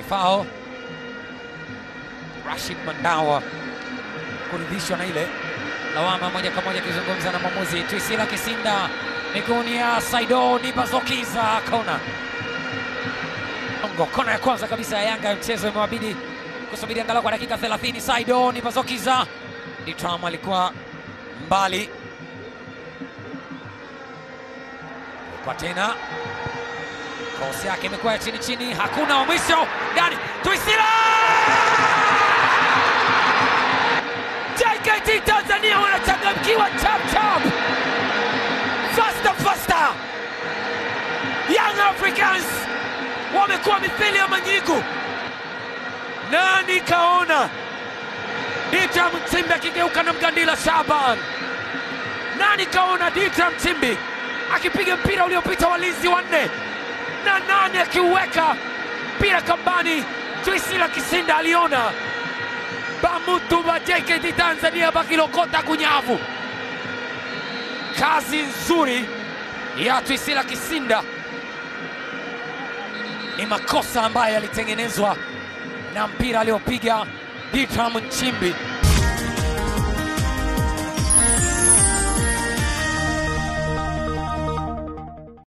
fao Rashid Mandawa kuridhishwa na ile lawama moja kwa moja, akizungumza na mwamuzi Twisila Kisinda miguuni ya Saido Nibazokiza, kona Ongo, kona ya kwanza kabisa ya Yanga ya mchezo imewabidi kusubiri angalau kwa dakika 30. Saido Nibazokiza Ditram alikuwa mbali kwa tena kosi yake imekuwa ya chini chini, hakuna wa mwisho ndani. Twisila JKT Tanzania wanachangamkiwa chap chap, faster faster. Young Africans wamekuwa mithili ya manyigu. Nani kaona Ditra Mtsimbi akigeuka na Mgandila Shaban? Nani kaona Ditra Mtsimbi akipiga mpira uliopita walinzi wanne na nani akiuweka mpira kambani? Twisila Kisinda aliona bamutu wa JKT Tanzania bakilokota kunyavu. Kazi nzuri ya Twisila Kisinda, ni makosa ambayo yalitengenezwa na mpira aliopiga Ditram Nchimbi.